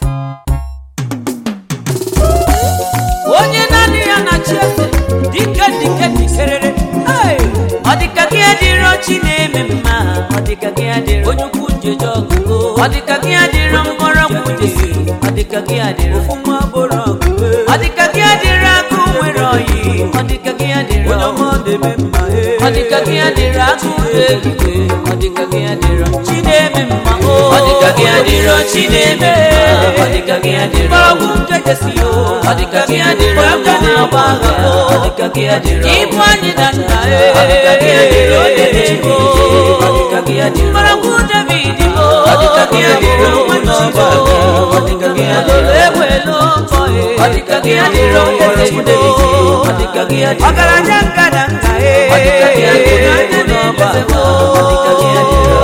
onye naanị ya na-achị eze dike dike dikerere Hey! ọ dịka gị adịrọ chi na-eme mma ọ dịka gị adịrọ onye ukwu njeje ọgụgụ ọ dịka gị adịrọ mgbọrọgwụ jesi ọ dịka gị adịrọ ofu nwa bụrụ ọgụgụ ọ dịka gị adịrọ agụ nwere oyi ọ dịka gị adịrọ onye ọma na-eme mma ọ dịka gị adịrọ agụ egige ọ dịka gị adịrọ chi na-eme mma o ọ dịka gị adịrọ chi na-eme mma ọ dịka gị adịrọ mgbọrọgwụ njejesi o ọ dịka gị adịrọ aka na-agba agha o ọ dịka gị adịrọ ịbụ anyị na nna e ọ dịka gị adịrọ onye na-eme ọ dịka gị adịrọ mgbọrọgwụ david o ọ dịka gị adịrọ nwanne ọba ọ dịka gị adịrọ ewelo nkọ e ọ dịka gị adịrọ mgbọrọgwụ david ọ dịka gị adịrọ ọgaranya ngada nka e ọ dịka gị adịrọ onye na-eme ọ dịka gị adịrọ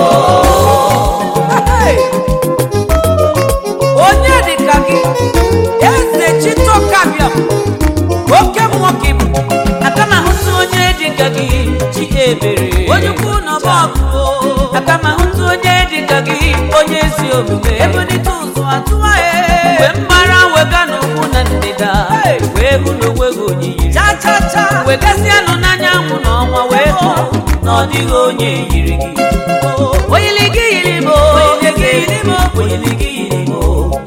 onye dịka gị eze chitokabiam oke mmụọ ka ịbụ aka m ahụtụ onye dịka gị chi ebere onye ukwu n'ọba ọgụ aka m ahụtụ onye dịka gị onye ezi omume ebunite ụzọ atụwa ya mgbe mgbara wega n'ugwu na ndịda wee hụ n'onwe gị oyiyi cha cha cha wegasịanụ n'anyanwụ na ọnwa wee hụ na ọ dịghị onye yiri gị oyili gị yiri m oyili gị yiri m oyili gị yiri m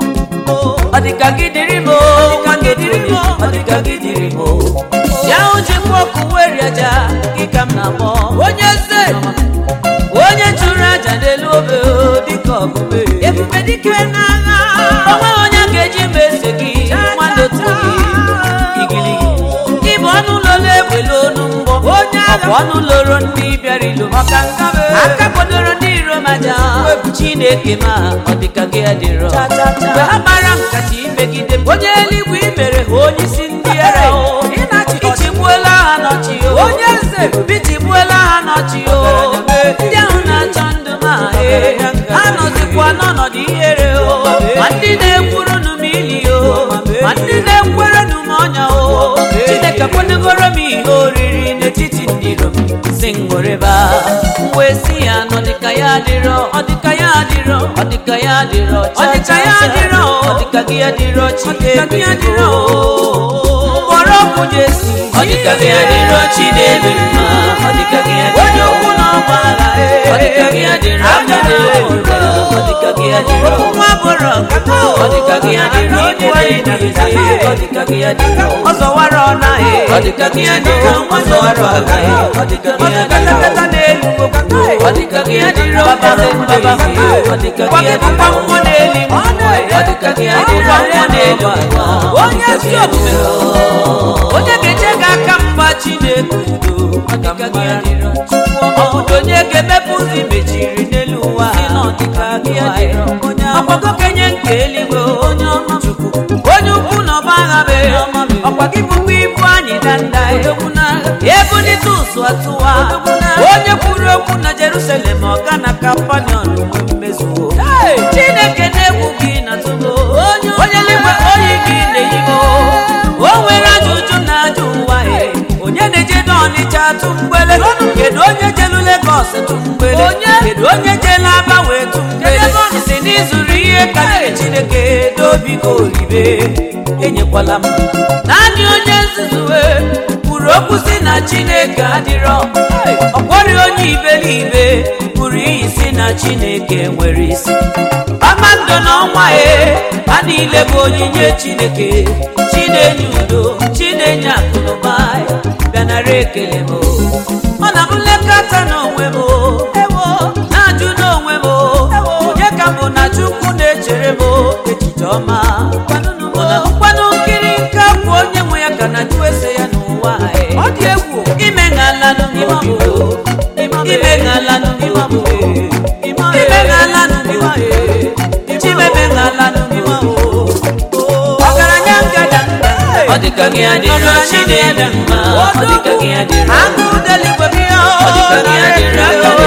ọ dịka gị dịrị m ọ dịka gị dịrị m ọ dịka gị dịrị m ya ojikwa ọkụ weri aja gị ka m na-akpọ onye eze onye chụrụ aja n'elu obe o, dịka ọgụbe ebube dike n'agha onwe onye ga-eji ma ese gị mmadụ otu gị igiligi ịbụ ọnụ ụlọ na-ewele onu mgbọ onye agha ọnụ loro ndị bịara ilo maka ngabe aka kwadoro ndị iro maja chineke ma ọ dịka gị adịrọ mgbe ha mara nkata imegide m onye eluigwe imere ha onye isi ndị ara o ichigbuola ha n'ọchị o onye eze bichigbuola ha n'ọchị o ndị ahụ na-achọ ndụ ma ha nọzikwa n'ọnọdụ ihere o ma ndị na-ekwuru nụ m ili o ma ndị na-ekwere nụ m ọnya o chineke kwadogoro m ihe oriri n'etiti ndị iro m si ngoreba wee si ya nọ dịka ya adịrọ ọ dịka ya adịrọ ọ dịka ya adịrọ ọ dịka ya adịrọ ọ dịka gị adịrọ chineke adịrọ mgbọrọgwụ jesi ọ dịka gị adịrọ chineke mma ọ dịka gị adịrọ onye ukwu na ọgba agha ọ dịka gị adịrọ aka na-ewere ọ dịka gị adịrọ nwa bụrụ nkata ọ dịka gị adịrọ onye na-eji ọ dịka gị adịrọ ọ zọwara ọna ọ dịka gị adịrọ ọ zọwara ọga ọ dịka gị adịrọ n'elu ọ dịka gị adịrọ baba baba ọ dịka gị adịrọ mmụọ n'elu ọ dịka gị adịrọ mmụọ n'elu onye si omume onye ga-eche gị aka mgba chineke udo ọ dịka gị adịrọ ọbụdo onye ga-emepe ụzọ mechiri n'elu ụwa ọkwago kenye nke eluigwe onye ọma chukwu onye ukwu na ọba agha be ọkwa gị bụkwa ibu anyị danda ebunite ụzụ atụwa onye kwuru okwu na jerusalem ọga na kampanion mmezuo chineke na-egwu gị na tụgo onye eluigwe oyi gị na-eyigo o nwere ajụjụ na ajụ ụwa onye na-eje n'ọnịcha tụ mgbele kedu onye jelu legos tụ mgbele kedu onye jelu aba wee tụ mgbele si n'izuru ihe karịrị chineke dobi ka oribe enyekwala m naanị onye nzuzu kwuru okwu si na chineke adịrọ ọkwọrị onye iberibe pụrụ iyi si na chineke nwere isi kpakpando na ọnwa e ha niile bụ onyinye chineke chinenye udo chinenye akụnụba bịanara ekele m ọ na m nlekọta n'onwe m ewo na-ajụ n'onwe m onye ka mbụ na chukwu na-echere m echiche ọma mkpanụ nkiri nke bụ onye nwe ya ka na jụ ese ya n'ụwa ọ dị egwu ime ṅalanụ n'ime obodo ime ṅalanụ n'ime obodo ime ṅalanụ n'ime obodo chimeme ṅalanụ n'ime obodo ọgaranya ngada ọ dịka gị adịrọ chineke mma ọ dịka gị adịrọ agụ deligwe gị ọ dịka gị adịrọ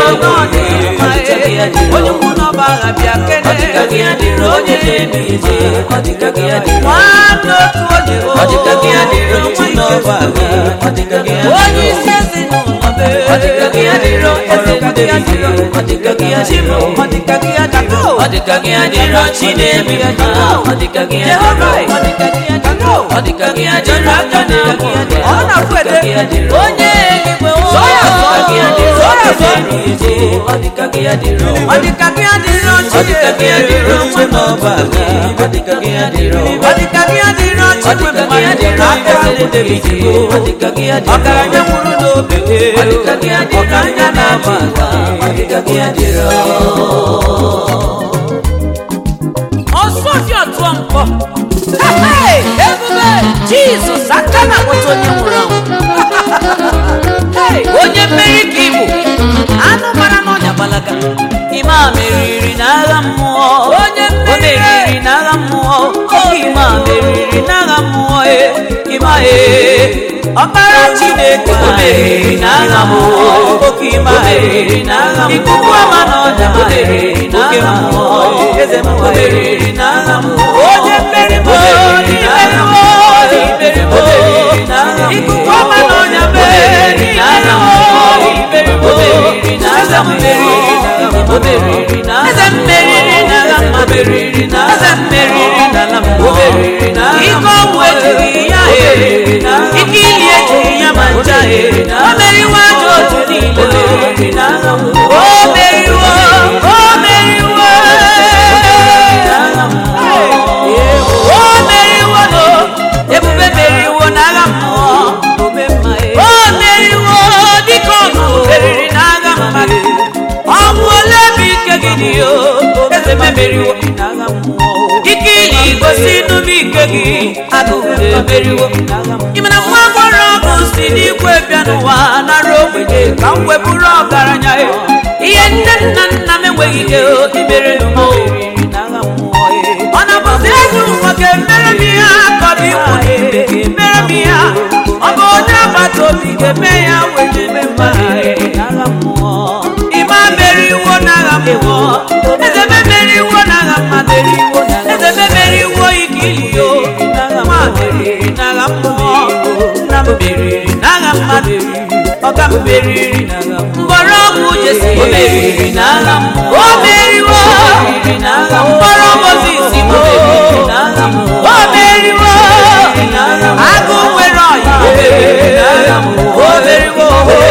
onye ukwu n'ọba agha bịa kene ọ dịka gị adịrọ onye na-eme ije ọ dịka gị adịrọ nwanne otu onye ọ dịka gị adịrọ chi n'ọba agha ọ dịka gị adịrọ onye isi ezinụlọ be ọ dịka gị adịrọ eze ndị adịrọ ọ dịka gị adịrọ ọ dịka gị adịrọ ọ dịka gị adịrọ chi na-ebi mma ọ dịka gị adịrọ ọ dịka gị adịrọ ọ dịka gị adịrọ aka na-amụ ọ na-afụ ede onye eluigwe ọ dịka gị adịrọ eze ndị ọ dịka gị adịrọ ọ dịka gị adịrọ chi ọ dịka gị adịrọ nwa n'ọba gị ọ dịka gị adịrọ ọ dịka gị adịrọ chi ọ dịka gị adịrọ aka David ọ dịka gị adịrọ ọgaranya nwụrụ n'obe ọ dịka gị adịrọ ọgaranya na-aba aka ọ dịka gị adịrọ ọsọfịa tụọ mkpọ Hey, ebube jizọs aka na-akpọta onye nwụrụ anwụ Hey, onye mmeri ka ịbụ anụ mara n'ọnya gbalaga ime a meriri n'agha mmụọ onye meriri n'agha mmụọ oke ime a meriri n'agha mmụọ e ime a e ọkpara chineke o meriri n'agha mmụọ oke ime a meriri n'agha mmụọ ikuku ama n'ọnya o meriri n'agha mmụọ eze m o meriri n'agha mmụọ onye mmeri m o meriri n'agha mmụọ ikuku ama n'ọnya meriri n'agha mmụọ o meriri n'agha mmụọ o meriri n'agha eze mmeriri n'agha mma meriri n'agha eze mmeriri n'ala mmụọ o meriri n'agha ike ọgwụ ejighị ya eriri n'agha ike ili ejighị ya ma ncha eriri n'agha o meriwo aja otu niile meriri n'agha mmụọ o meriwo o meriwo o meriwo no ebube meriwo n'agha mmụọ o meriwo dịka ọgụ meriri n'agha mmadụ ọnwụ ole bụ ike gị dị o eze memeriwo ike ili gosi n'ume ike gị agụụ emeriwo ịmana nwa agbọrọ ọgụ si n'igwe bịa n'ụwa nara ogbenye ka m wepụrụ ọgaranya ya ihe nne nna nna m enweghị ike o imere n'ụmụ ọ na-abụzi ezi nwoke mere m ihe akọrọ ikwu n'ibe mere m ihe ọ bụ onye agbata obi ga-eme ya wee eme mma ime meriwo n'agha mmụọ eze memeriwo n'agha mmadụ eriwo eze memeriwo ike iliyo nwa meriri n'agha mmụọ nna m meriri n'agha mmadụ ọga m meriri mgbọrọgwụ jesi o meriri n'agha mmụọ o meriwo mgbọrọ mozisi o o meriwo agụ nwere ọya o meriri n'agha mmụọ o meriwo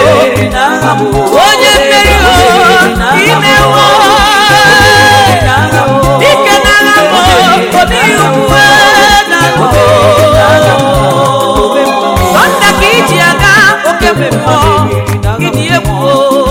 onye mmeri o imewo ike n'agha mmụọ obi ukwe na sọnda ka iji aga oke mmemmọ ịdị egwu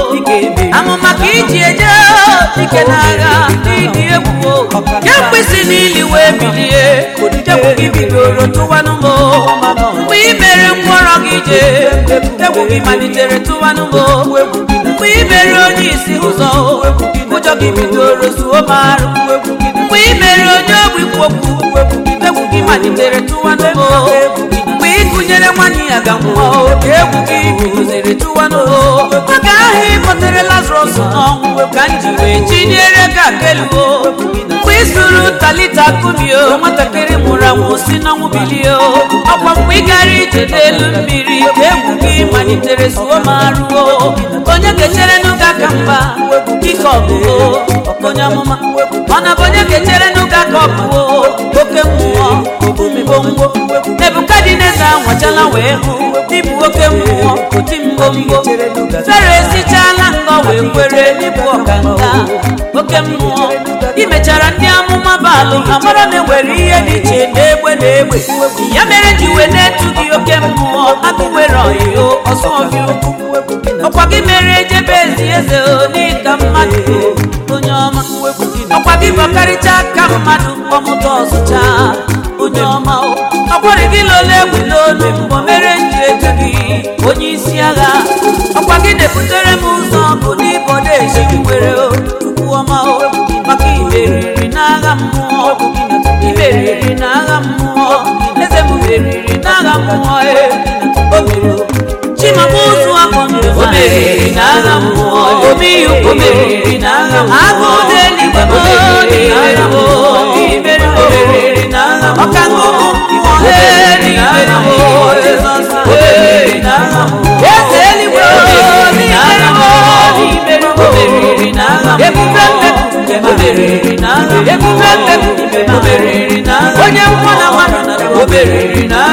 amụma ka iji eje ike n'agha ịdị egwu ya mkpịsị n'ili wee bilie egwu gị bidoro tụwanụ m mgbe ị mere ngwọrọ gị jee egwu gị malitere tụwanụ m mgbe ị mere onye isi ụzọ ụjọ gị bidoro zuo m arụ mgbe ị mere onye ogbi kwokwu egwu gị malitere tụwanụ m mgbe ị gụnyere nwanne ya ga nwụọ egwu gị bidozere tụwanụ m oge ahụ ị kpọtere lazarus n'ọnwụ ka m ji wee chinyere gị akeluo mgbe ị sụrụ talita kumio nwatakịrị mụrụ anwụ si n'ọnwụ bilie ọkwa mgbe ị gara ije n'elu mmiri ka egwu gị malitere zuo ma ruo onye ga-echere n'ụga ka mba ike ọgụgụ onye amụma mana bụ onye ga-echere n'ụga ka ọgụgụ oke mmụọ obumigbongwo nebukadneza nwachala wee hụ ịbụ oke mmụọ oti mgbomgbo fero esichala ngọ wee kwere n'ịbụ ọkanga oke mmụọ imechara ndị amụma baalụ amara na enwere ihe dị iche n'egbe na egbe ya mere ji wee na-etu gị oke mmụọ agụ nwere ọyịyo ọsọ ọbịa ukwu ọkwa gị mere ejebe ezi eze n'ịka mmadụ onye ọma ọkwa gị bọkarịcha aka mmadụ kpọmụta ọzụcha onye ọma ọkwari gị lole egwu n'olu mbọ mere nji eju gị onye isi agha ọkwa gị na-ebutere m ụzọ bụ n'ịbọdo eji nwere tukwu ọma maka imeriri n'agha mmụọ imeriri n'agha mmụọ eze m meriri n'agha mmụọ o mere chimama ụzụ akọ ndụ o meriri n'agha mmụọ obi o meriri n'agha mmụọ agụ ụdị eluigwe o n'agha mmụọ imeri o meriri n'agha mmụọ ọka ngụgụ mmụọ eri imeri o jizọs o meriri n'agha mmụọ eze eluigwe o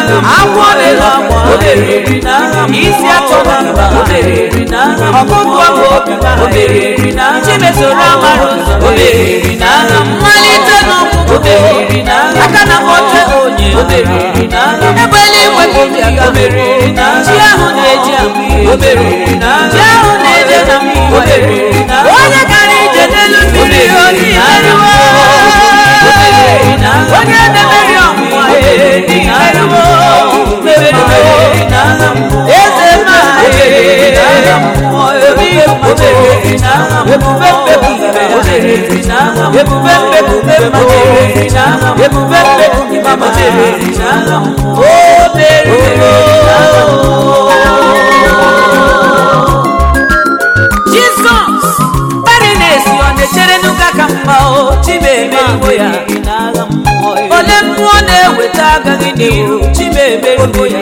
agwọ na-elu agwọ o meriri n'agha mmụọ isi atọba mba o meriri n'agha mmụọ ọkụkọ bụ obi ma o meriri n'agha chimesoro amara ụzọ o meriri n'agha mmalite n'ọgwụgwụ o meriri n'agha aka na kpọte onye o meriri n'agha ebe eluigwe bụ obi aga o meriri n'agha chi ahụ na-eji amụ ihe o meriri n'agha chi ahụ na-eje na mmiri o meriri n'agha onye gara ije n'elu mmiri oji eriwo onye na-emeri ọnwụnwa eriwo eze ma ebube mbekwube ebube mbekwube ebube mbekwube o meriri jizọs mmadụ na-esi ọ na-echere n'ụka ka mma o chimemeriwo ya ole mmụọ na-eweta agaghị n'iru chimemeriwo ya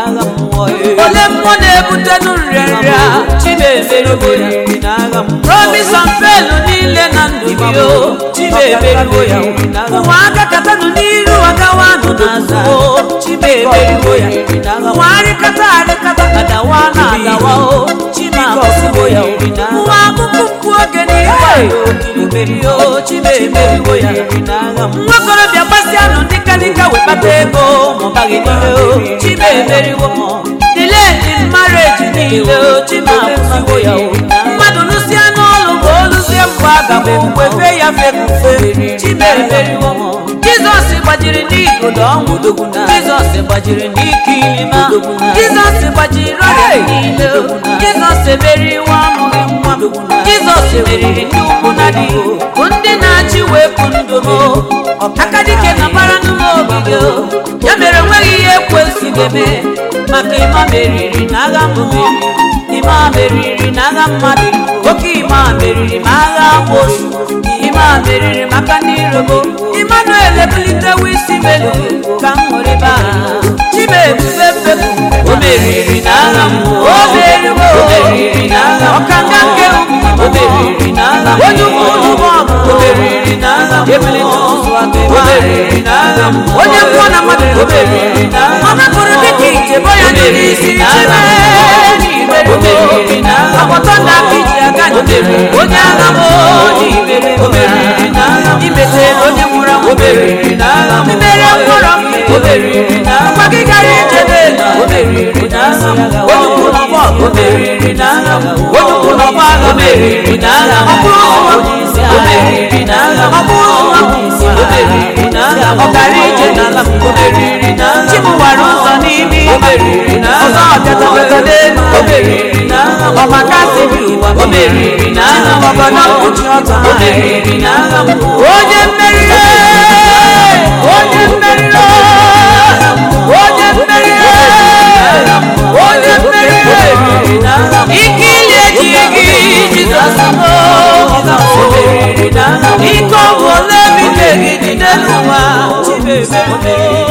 ole mmụọ na-ebute nrịanrịa chimemeriwo ya promise and fail niile na ndụ gị o chimemeriwo ya ụwa agakatanụ n'iru agawanụ n'azụ o chimemeriwo ya ụwa arịkata arịkata adawa na adawa o chimamesiwo ya ụwa akụkụ mkpu oge n'ihe o chimemeriwo ya nwakorobịa gbasịanụ dịkadịka wekpata ego maọbaghị n'ihe o chimemeriwo diledi mmareji niile o chimamesiwo ya o mmadụ lụsịa n'ọlụ ma o lụzie mgbe aga m wefe ya fefufe chimemeriwo jizọs gbajiri n'igodo ọnwụ jizọs gbajiri n'ike ilima jizọs gbajiri ọrịa niile jizọs emeriwo amụghị nwa jizọs meriri ndị ukwu na di bụ ndị na-achị wepụ ndụ m aka dike na bara n'ụlọ ogige ya mere enweghị ihe ekwesị ga-eme maka ịma meriri na agha mmụọ ịma meriri na agha mmadụ oke ịma meriri ma agha amosu ịma meriri maka ndị irobo Emmanuel ebulitewo isi melu ka m hụrụ ebe a chimebube mbepu o meriri na agha mmụọ o meriwo o meriri na agha ọkanga nke ukwu o meriri na agha onye ukwu ụlọ ọgụ o meriri na agha ebulite ụzọ aka o meriri na agha onye mmụọ na mmadụ o meriri na agha ọ napụrụ dịka ije bo ya n'ime isi chime o meriri na agha agbọtọ na aka iji aga onye agha m o meriri na agha imete onye nwụrụ anwụ o meriri na agha mmeri mkpọrọ o meriri na agha mgbe gị gara ije n'elu o meriri na agha onye ukwu n'ọgbọ o meriri na agha onye ukwu n'ọgbọ agha o meriri na agha ọ bụrụ ụzọ o meriri na agha ọ bụrụ ụzọ o meriri na agha ọ gara ije n'ala o meriri na agha chi gbara ụzọ n'ime o meriri na agha ọzọ ọbịatabata n'elu o meriri na agha ọmaka siri ụwa o meriri na agha ọbọdọ mkpuchi ọtọ o meriri na agha onye mmeriri onye mmeriri onye mmeriri onye mmeriri ike ili ejighị gị jizọs ike ọ bụ ole bi megide n'ụwa chimebe